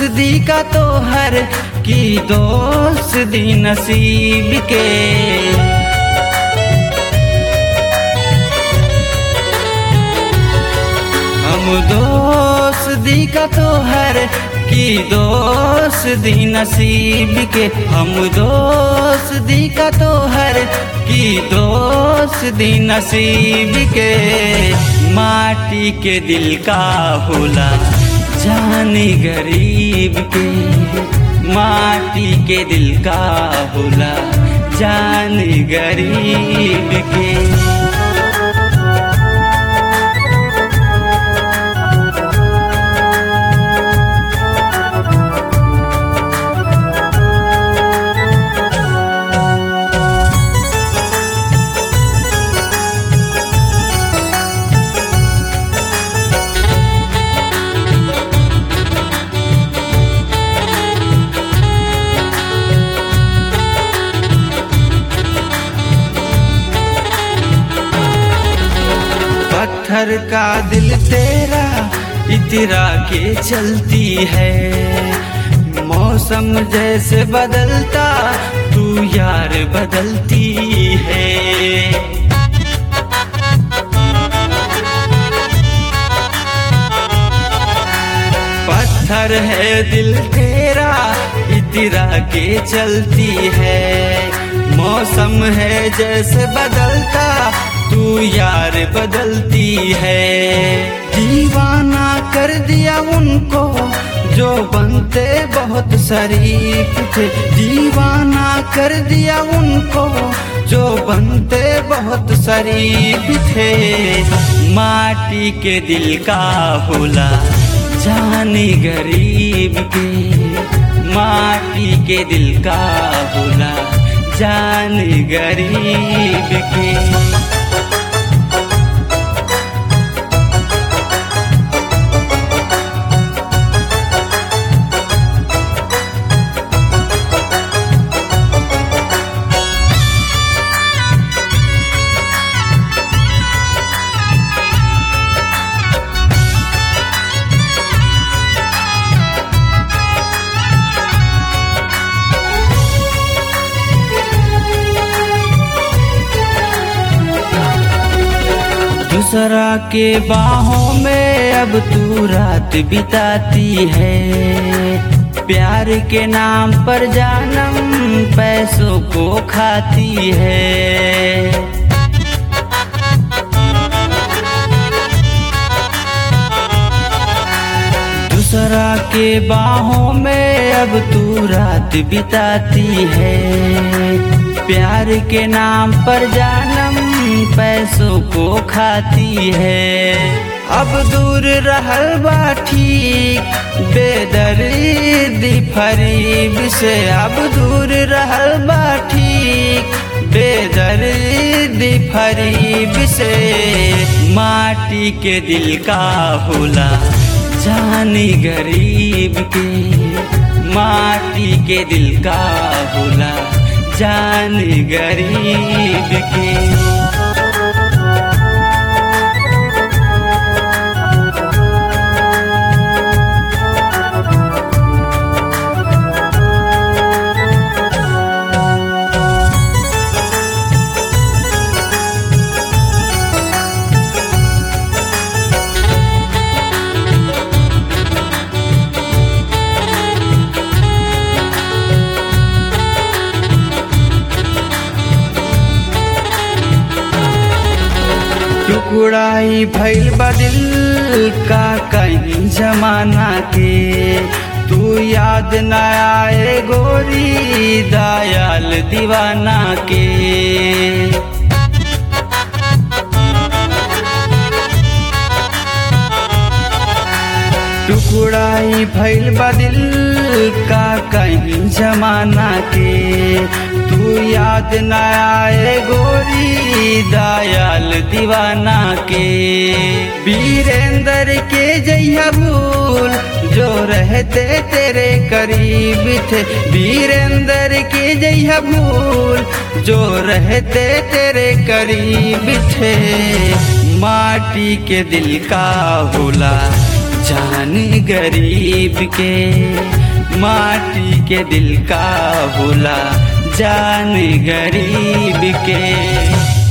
दी का तो हर की दोस्त दी नसीब के हम दोस्त दी का तो हर की दोस्त दी नसीब के हम दोस्त दी का तो हर की दोस्त दी नसीब के माटी के दिल का होला जानी गरीब के माटी के दिल का होला जानी गरीब के पत्थर का दिल तेरा इतरा के चलती है मौसम जैसे बदलता तू यार बदलती है पत्थर है दिल तेरा इतरा के चलती है मौसम है जैसे बदलता तू यार बदलती है दीवाना कर दिया उनको जो बनते बहुत शरीफ थे दीवाना कर दिया उनको जो बनते बहुत शरीफ थे माटी के दिल का होला जानी गरीब के माटी के दिल का होला जानी गरीब के दूसरा के बाहों में अब तू रात बिताती है प्यार के नाम पर जानम पैसों को खाती है दूसरा के बाहों में अब तू रात बिताती है प्यार के नाम पर जानम पैसों को खाती है अब दूर रहल बा ठीक बेदर्दी फरीब से अब दूर रहल बा ठीक बेदर्दी फरीब से माटी के दिल का होला जानी गरीब के माटी के दिल का होला जान गरीब के टुकड़ाई भैल बदिल का कहीं जमाना के तू याद न आए गोरी दयाल दीवाना के टुकड़ाई भैल बदिल का कहीं जमाना के तू याद न आए गोरी दयाल दीवाना के वीरेंद्र के जैया भूल जो रहते तेरे करीब थे वीरेंद्र के जैया भूल जो रहते तेरे करीब थे माटी के दिल का होला जान गरीब के माटी के दिल का भूला जान गरीब के